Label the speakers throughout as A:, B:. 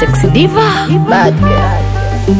A: Sexy diva, bad girl.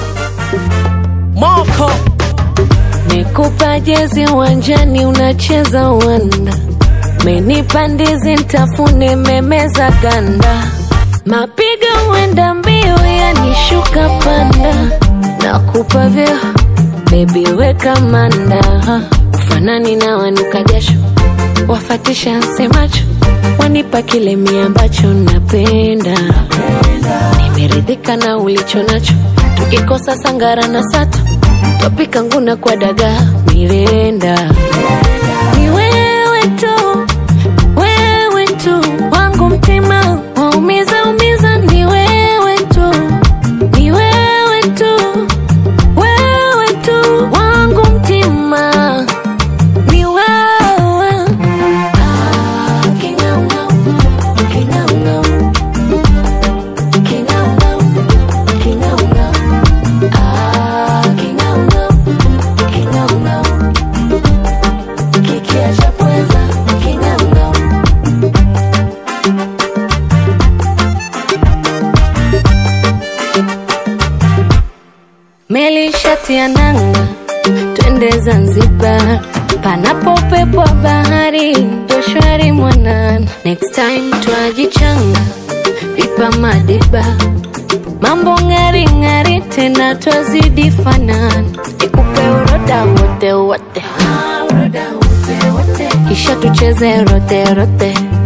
B: Moko
C: Nikupa jezi uwanjani unacheza uwanda, menipa ndizi ntafune memeza ganda, mapigo uenda mbio yanishuka panda, nakupa vyo bebi weka manda, ufanani na wanuka jasho, wafatisha nsemacho, wanipa kile mi ambacho napenda, nimeridhika na ulicho nacho, tukikosa sangara na sato twapika nguna kwa dagaa mirenda ni wewe tu wewe tu wangu mtima waumiza umiza ni wewe tu ni wewe tu wewe tu wangu mtima ni wewe ah, kingaungau, kingaungau, kingaungau, kingaungau. Ah, kingaungau, kingaungau. Kikiacha pweza, kingaungau. Meli shati ya nanga, twende Zanzibar, panapo upepo wa bahari, ndo shwari mwanana. Next time twajichanga, pipa madiba, mambo ng'ari ng'ari, tena twazidi fanana. Nikupe uroda wote wote, kisha tucheze rote rote